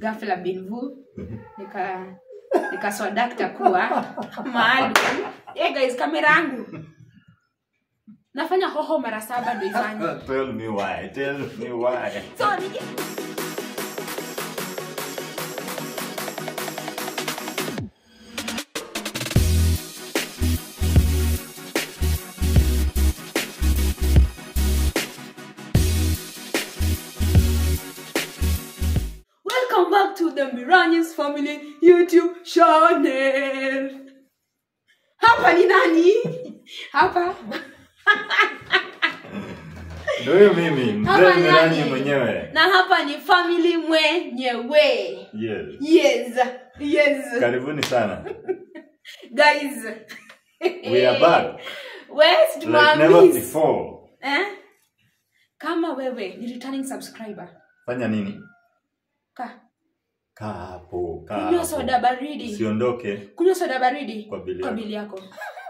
ghafla binvu nika nikaswadakta kuwa maalum hey guys kamera yangu nafanya hoho mara saba ndo ifanye tell me why tell me why so nije Welcome back to the Miranyes Family YouTube channel. Hapa ni nani? Hapa ndio huyo mimi Hapa mzee ni Miranyi nani? mwenyewe na hapa ni family mwenyewe. yes Yes. Yes. karibuni sana Guys. we are back West like never Mamis. before Eh? Kama wewe ni returning subscriber. fanya nini Ka. kaa hapo kaa Kunywa hapo. soda baridi. usiondoke Kunywa soda baridi Kwa bili kwa yako. bili yako.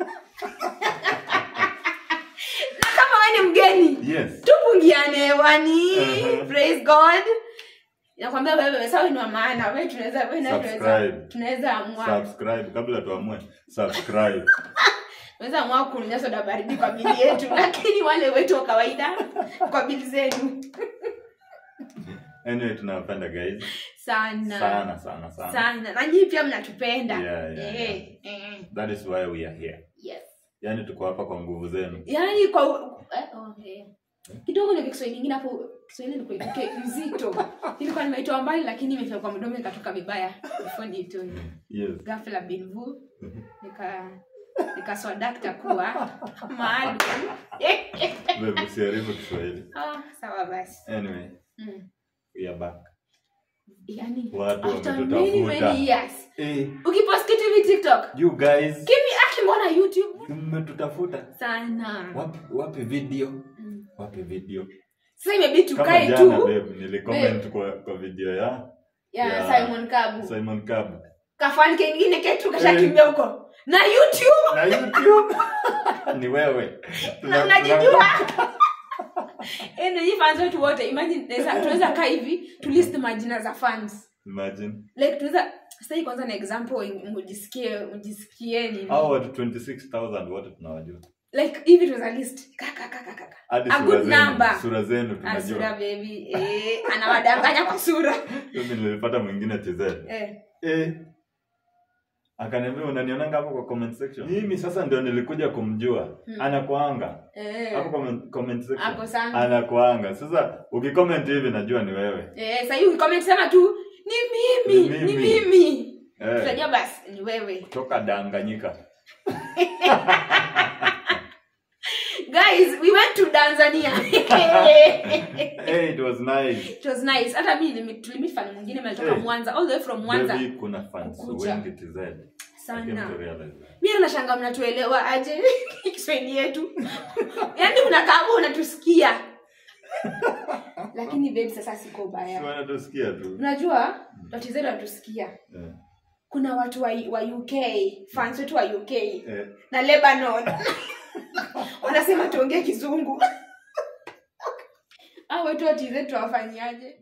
na kama wewe ni mgeni, yes tupungiane hewani. Mhm. Praise God. Nakwambia wewe sawa ni wa maana. Wewe tunaweza wewe na tunaweza Subscribe. tunaweza amua. subscribe kabla tuamue subscribe Tunaweza amua kunywa soda baridi kwa bili yetu, lakini wale wetu wa kawaida kwa bili zenu anyway tunawapenda guys sana sana sana sana sana na nyinyi pia mnatupenda Yeah, yeah, Eh, eh, that is why we are here yes yaani tuko hapa kwa nguvu zenu yaani kwa eh, oh, eh. kidogo na kiswahili ingine hapo kiswahili ilikuwa itoke mzito ilikuwa nimeitoa mbali lakini imefika kwa mdomo ikatoka vibaya before niitoe yes ghafla binvu nika nikaswadakta kuwa maalum Babe, usiharibu kiswahili ah, sawa basi anyway mm. we are back yani Watu after wametutafuta. many many years hey, ukipost kitu hivi tiktok you guys kimi aki mbona youtube mmetutafuta sana wapi, wapi video Mm. wapi video sasa imebidi kama tukae jana tu babe nilicomment kwa, kwa video ya ya ya simon kabu simon cab kafani kengine ketu kashakimbia huko na youtube na youtube ni wewe na Tuna- unajijua enyi fans wetu wote imagine tunaweza- tunaweza kaa hivi tu list majina za fans imagine like tunaweza sasa kwanza na example mjisikie mjisikieni hao watu 26000 wote tunawajua like hivi tunaweza list kaka kaka kaka hadi A sura good zenu number. sura zenu asura tunajua baby eh anawadanganya kwa sura mimi nilipata mwingine tz eh eh akaniambia unanionanga hapo kwa comment section mimi sasa ndio nilikuja kumjua Hmm. anakuanga hapo eh comment, comment section ako sana anakuanga sasa ukicomment hivi najua ni wewe eh sasa hivi comment sema tu ni mimi Ni ni mimi." mimi eh, tutajua basi ni wewe toka danganyika guys we went to tanzania hey, it was nice it was nice hata mi nilimi- tulimit fan mwingine malitoka Eh. mwanza all the way from mwanza Maybe kuna fans Kukuja. wengi tz I came sana to realize that. mi nashanga mnatuelewa aje kiswahili yetu yaani unakaa unatusikia lakini babe sasa siko Si baya wanatusikia tu unajua watizetu wanatusikia Eh, kuna watu wa, wa uk fans wetu wa uk eh, na lebanon wanasema tuongee kizungu au wetu watizetu wafanyaje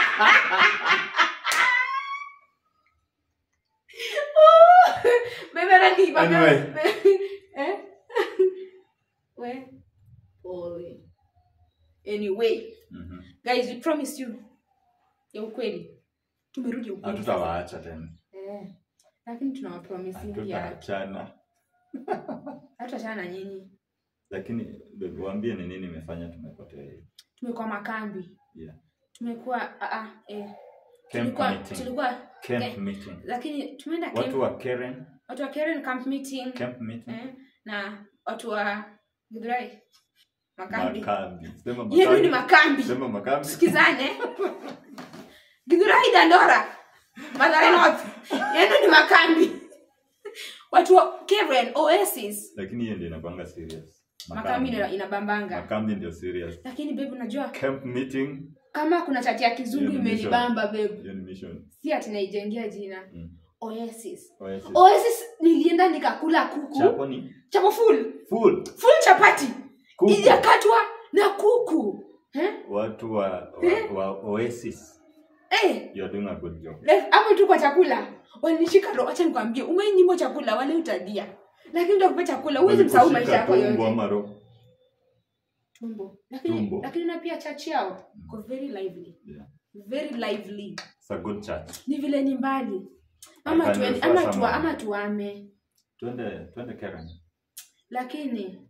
beberani Anyway. eh? we pole anyway mhm. guys we promise you ya ukweli tumerudi ukweli sasa. hatutawaacha tena eh. lakini tunawapromisingia hatutaachana hatutachana na nyinyi lakini babe, waambie ni nini imefanya tumepotea hivi tumekuwa makambi yeah. tumekuwa ah, ah, eh. Camp tulikuwa meeting. tulikuwa Camp eh, meeting. lakini tumeenda camp, watu wa Karen watu wa Karen camp meeting camp meeting eh, na watu wa Githurai makambi makambi sema yenu ni makambi makambi sema makambi sikizane Githurai Dandora Mathare North yenu ni makambi watu wa Karen Oasis lakini hiyo ndio inakwanga serious makambi ina- inabambanga makambi ndio serious lakini babe unajua camp meeting kama kuna chati ya kizungu Hiyo ni mission. imenibamba babe hiyo ni mission si ati naijengea jina Mm. Oasis Oasis. Oasis nilienda nikakula kuku chapo ni chapo full full full chapati Kuku. ijakatwa na kuku eh? watu wa, wa, Eh? wa Oasis Eh, you are doing a good job like, hapo tu kwa chakula walinishika roho acha nikwambie umeinyimwa chakula wale utadia lakini utakupa chakula huwezi msahau maisha Walikushika yako tumbo yote ama roho tumbo lakini Tumbo. lakini na pia church yao ko very lively Yeah. very lively It's a good church ni vile ni mbali I ama can tuende, refer ama, tuwa, someone. ama tuame twende twende Karen lakini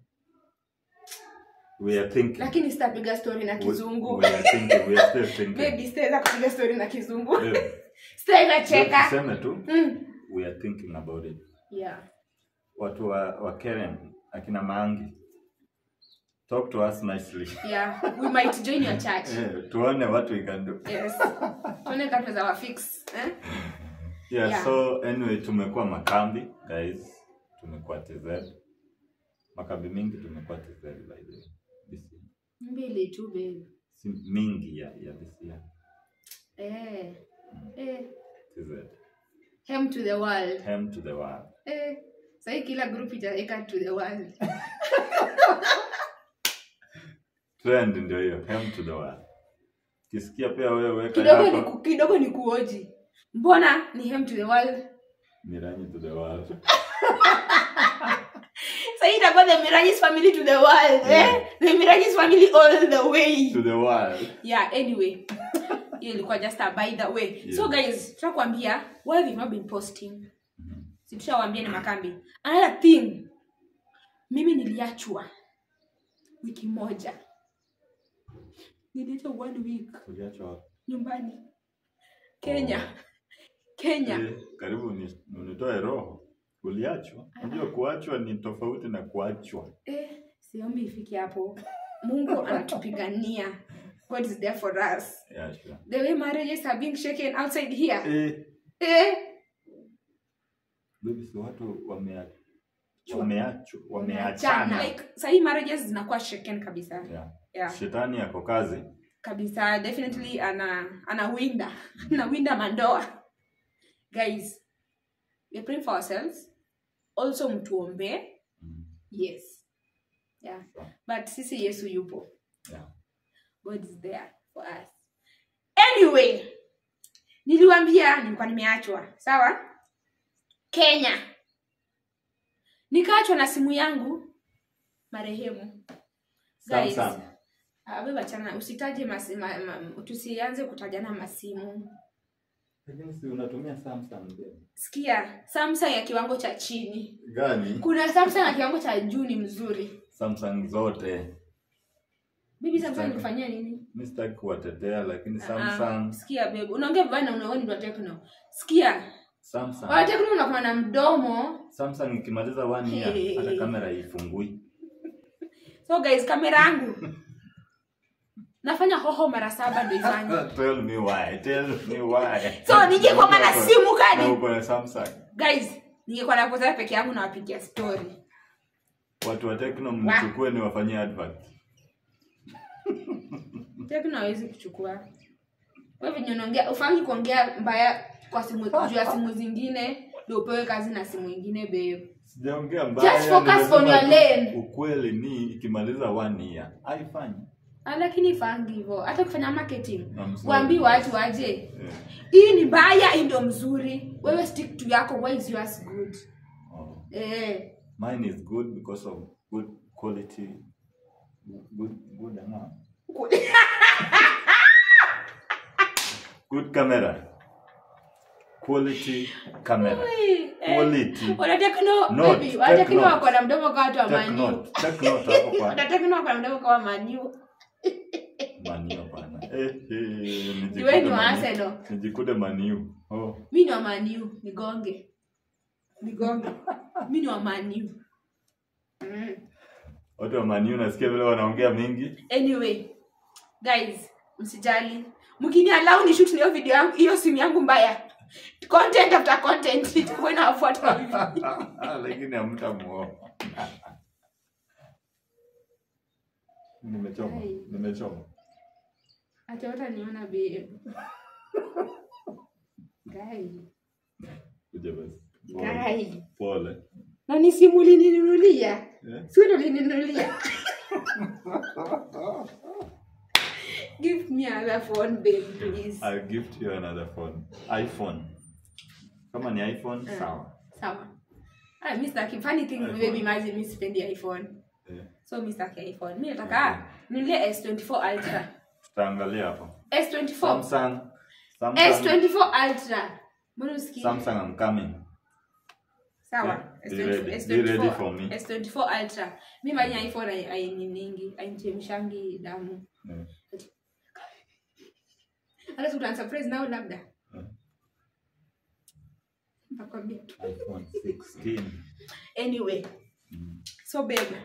we are thinking lakini sitapiga story na We- kizungu we are thinking we are still thinking maybe sitaweza kupiga story na kizungu Eh, sitaweza cheka tuseme tu mm. we are thinking about it yeah watu wa, wa Karen akina Maangi talk to us nicely yeah we might join your church eh, tuone what we can do yes tuone kama tunaweza wafix eh yeah, Yeah. so anyway tumekuwa makambi guys tumekuwa TZ makambi mingi tumekuwa TZ by the way this year. mbili tu babe si mingi ya, ya this year eh eh TZ hem to the world hem to the world eh sahii kila group itaweka to the world trend ndio hiyo hem to the world kisikia pia wewe weka kidogo ni yako ku, kidogo ni kuoji mbona ni hem to the world miranyi to the world sahii itakuwa the mirajis family to the world Yeah. eh the mirajis family all the way to the world yeah anyway hiyo ilikuwa just a by the way Yeah. so guys tutakwambia why we've not been posting si tushawambia ni makambi another thing mimi niliachwa wiki moja niliachwa one week uliachwa wapi? nyumbani kenya kenya Eh, karibu ni- unitoe roho uliachwa unajua kuachwa ni tofauti na kuachwa eh, siombi ifike hapo mungu anatupigania god is there for us yeah, sure. the way marriages are being shaken outside here eh, eh, baby, si watu wamea- wameachwa wameachana. wameachana like sahii marriages zinakuwa shaken kabisa yeah. yeah. shetani yako kazi kabisa definitely ana anawinda anawinda mandoa guys we're praying for ourselves also mtuombee Mm, yes yeah Sure. but sisi yesu yupo yeah. god is there for us anyway niliwambia nilikuwa nimeachwa sawa kenya nikaachwa na simu yangu marehemu Guys. Samsung. abebachana usitaje masi, ma, ma, tusianze kutajana masimu Lakini si unatumia Samsung babe? sikia samsung ya kiwango cha chini gani kuna samsung ya kiwango cha juu ni mzuri Samsung zote bibi samsung Sitaki. ilikufanyia nini mi sitaki kuwatetea lakini Ah, Samsung sikia bebe unaongea vibaya na unaoni ndo tekno sikia Samsung wa tekno unakuwa na mdomo Samsung ikimaliza one year Hey. hata kamera ifungui so guys kamera yangu nafanya hoho mara saba ndo ifanye tell me why tell me why so ningekwanga na simu na kadi uko na Samsung guys ningekuwa napoteza peke yangu nawapigia story watu wa Tecno mnichukue ni wafanyie advert tekno hawezi kuchukua we venye unaongea ufangi kuongea mbaya kwa simu juu ya simu zingine ndio upewe kazi na simu ingine beo sijaongea mbaya Just focus nimesema on your tu lane. ukweli ni ikimaliza one year haifanyi Ah, lakini ifangi hivyo hata kufanya marketing I'm sorry. waambii watu waje Eh, hii ni mbaya hii ndio mzuri wewe stick to yako why is yours good oh. eh mine is good because of good quality good good ama good camera quality camera Ui, eh. quality wanatekno Note, baby take wanatekno note. wako na mdomo kama watu wa take maniu note take note hapo kwa wanatekno wako na mdomo kama maniu manio pana eh eh iwe ni nijikute wa Maniu. arsenal nijikute manio oh mi ni wa maniu nigonge nigonge mi ni wa maniu mm. watu wa manio nasikia vile wanaongea mingi anyway guys msijali mkini alau ni shoot hiyo video yangu hiyo simu yangu mbaya content after content itakuwa inawafuata hivi lakini hamtamuoa nimechoma Hey. nimechoma hata wataniona babe guy kuja basi pole, guy pole. na ni simu ulininunulia Eh? si ndo ulininunulia give me another phone babe please I'll gift you another phone. iPhone. Kama ni iPhone, Eh. sawa. sawa ah mi sitaki funny thing iPhone. baby imagine mi sipendi iphone Eh, so mi sitaki iphone mi nataka nilie s24 ultra Tutaangalia hapo. s24 Samsung. Samsung. s24 ultra mbona usikii Samsung I'm coming. sawa Yeah, be ready. Be ready for me. s24 ultra mi manya iphone ai- aininingi ainchemshangi damu Eh, hata tutansurprise nao labda eh. nakwambia tu iPhone 16. anyway Mm. so babe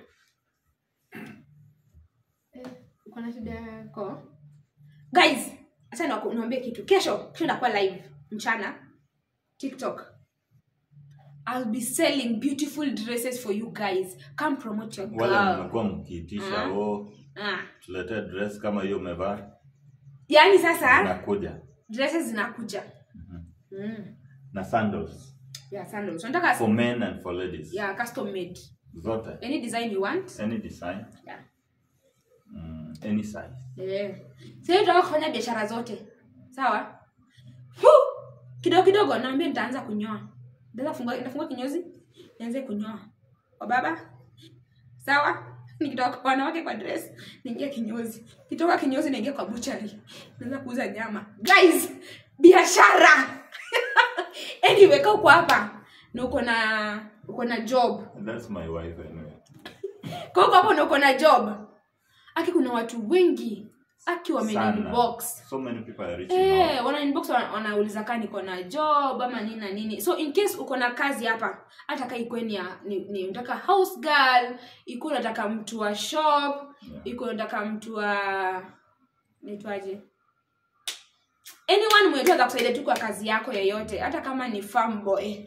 eh, uko na shida yako guys acha niwaku- niwaambie kitu kesho kesho ndakuwa live mchana tiktok i'll be selling beautiful dresses for you guys come promote your Wale girl mmekuwa mkiitisha Mm. oh, ah. tuletee dress kama hiyo umevaa yaani sasa nakuja dresses zinakuja Mhm. mm. na sandals yeah sandals unataka for men and for ladies yeah custom made zote any design you want any design yeah mm, any size Eh. Sasa tunataka kufanya biashara zote. Sawa? Hu! Kidogo kidogo naambia nitaanza kunyoa. Nitaanza kufungua nitafungua kinyozi. Nianze kunyoa. Kwa baba? Sawa? Nikitoka kwa wanawake kwa dress, niingia kinyozi. Kitoka kinyozi niingia kwa butchery. Naanza kuuza nyama. Guys, biashara. anyway, kaa uko hapa na uko na uko na job. that's my wife anyway Kwa hiyo hapo na uko na job. Aki kuna watu wengi aki Sana. wameniinbox so many people are reaching Eh, out wana inbox wana- wanauliza kaa niko na job ama nini na nini so in case uko na kazi hapa hata kaa ikuwe ni, ya- ni, ni unataka house girl ikuwe unataka mtu wa shop Yeah. ikuwe unataka mtu wa naitwaje anyone mwenye tu atakusaidia tu kwa kazi yako yoyote hata kama ni farm boy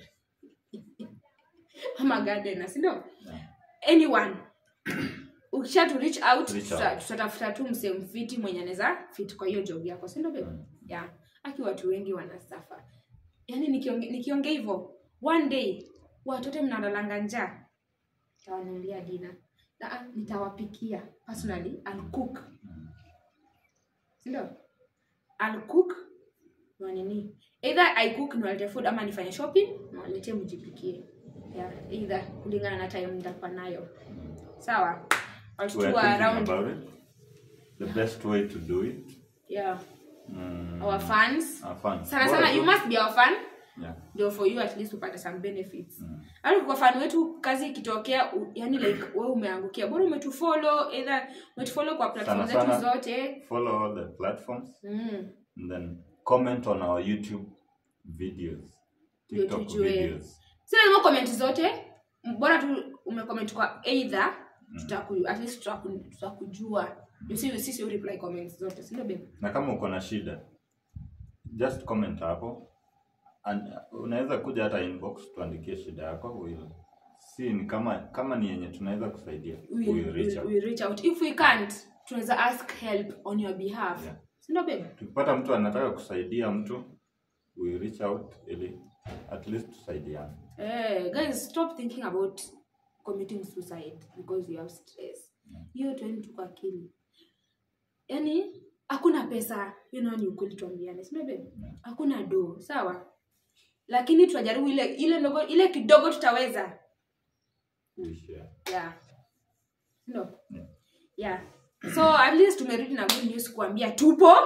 ama gardener si ndio Yeah. anyone ukisha tu reach out Reach tuta- out. tutatafuta tu msee mfiti mwenye anaweza fit kwa hiyo job yako si ndio babe Mm. yeah aki watu wengi wanasafa yaani nikionge- nikiongea hivyo one day watote mnalalanga njaa tawanulia dina na ah, nitawapikia personally I'll cook Mm. sindio I'll cook na nini either I cook niwalete food ama nifanye shopping niwalete mjipikie yeah, either kulingana na time nitakuwa nayo sawa we watoto are wa thinking around about it the best way to do it yeah mm, our fans our fans sana Bora sana tu- you must be our fan yeah. ndio for you at least upate some benefits Mm. hata kwa fan wetu kazi ikitokea u- yani like wewe umeangukia bora umetufollow either umetufollow kwa platform Sana zetu sana. zote follow all the platforms mm. and then comment on our youtube videos Ndio tiktok tujue. videos sina nimo comment zote M- bora tu umecomment kwa either tutaku at least tutaku, tutakujua you see sisi you reply comments zote si ndio babe na kama uko na shida just comment hapo and uh, unaweza kuja hata inbox tuandikie shida yako we'll si ni kama kama ni yenye tunaweza kusaidia we, we'll reach we, out we reach out if we can't tunaweza ask help on your behalf Yeah. si ndio babe tukipata mtu anataka kusaidia mtu we reach out ili at least tusaidiane Eh, guys stop thinking about committing suicide because you have stress hiyo tueni tu kwa akili yaani hakuna pesa you know ni ukweli tuambiane sindio babe hakuna do sawa lakini tunajaribu ile ile ndogo ile kidogo tutaweza We share. yeah no Yeah. yeah so at least tumerudi na good news kuambia tupo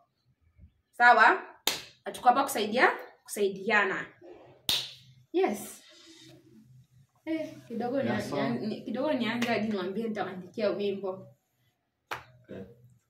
sawa na tuko hapa kusaidia kusaidiana yes eh, kidogo Yeah, ni, so- ni, kidogo nianze hadi niwambie nitawandikia wimbo Okay.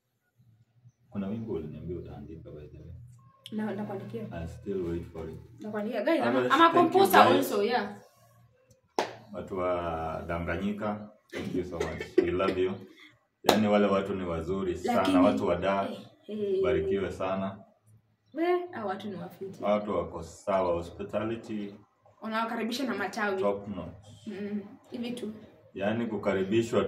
kuna wimbo uliniambia utaandika by the way na nitakuandikia I still wait for it nitakuandikia guys I'm, Otherwise, I'm a thank you, composer guys. also yeah watu wa Danganyika thank you so much we love you yaani wale watu ni wazuri sana Lakini- watu wa Dar eh, barikiwe sana we hao watu ni wafiti watu wako sawa hospitality unawakaribisha na matawi top notch Mm, hivi tu yaani kukaribishwa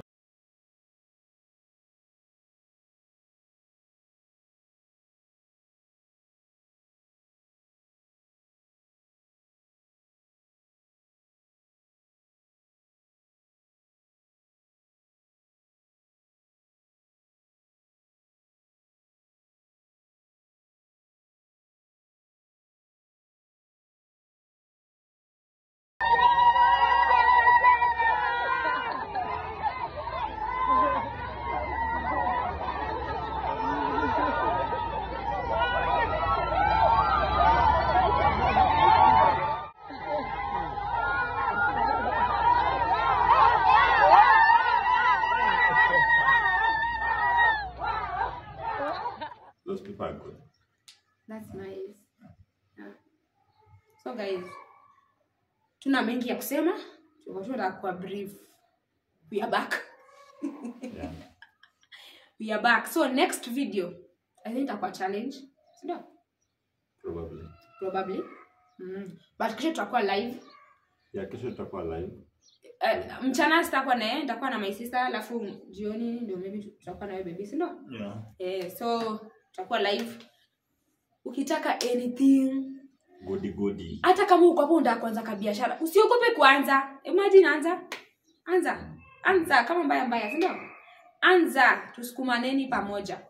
so guys tuna mengi ya kusema tulikuwa tunataka kuwa brief we are back Yeah. we are back so next video i think itakuwa challenge sindio Probably. probably mm. but kesho tutakuwa live Yeah, kesho tutakuwa live. uh, mchana sitakuwa naye nitakuwa na my sister alafu jioni ndio maybe tutakuwa nawe baby sindio Yeah. eh, so tutakuwa live ukitaka anything Goody goody. hata kama uko hapo unataka kuanza kabiashara usiogope kuanza imagine anza anza anza kama mbaya mbaya sindio anza tusukumaneni pamoja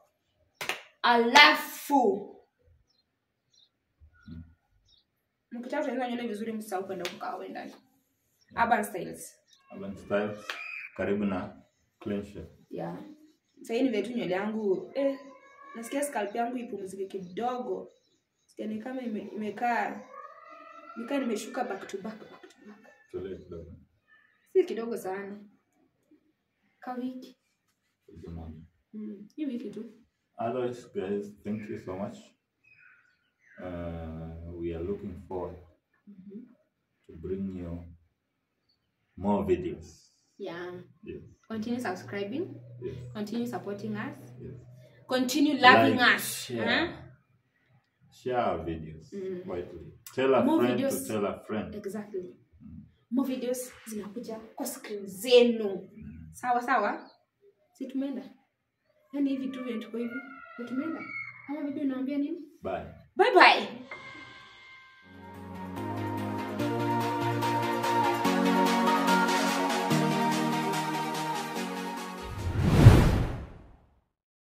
alafu mkitaka kutengeneza nywele vizuri msisahau kwenda kukaa ndani urban styles Urban Styles. Karibu na Clean Shave. yeah sahii nivetu nywele yangu eh, nasikia scalp yangu ipumzike kidogo siani kama ime- imekaa nikaa nimeshuka back to back, back to back. Tulie kidogo. si kidogo sana ka wiki Good morning. mm. hii wiki tu Otherwise, guys, thank you so much. Uh, we are looking forward to bring you more videos. yeah Yes, continue subscribing yes, continue supporting us yes. continue loving Like, us share. huh? Share our videos Mm. widely. Tell a More friend videos. to tell a friend. exactly more videos zinakuja kwa screen zenu sawa sawa si tumeenda yaani hivi tu vile tuko hivi si tumeenda ama bibi unaambia nini Bye. bye bye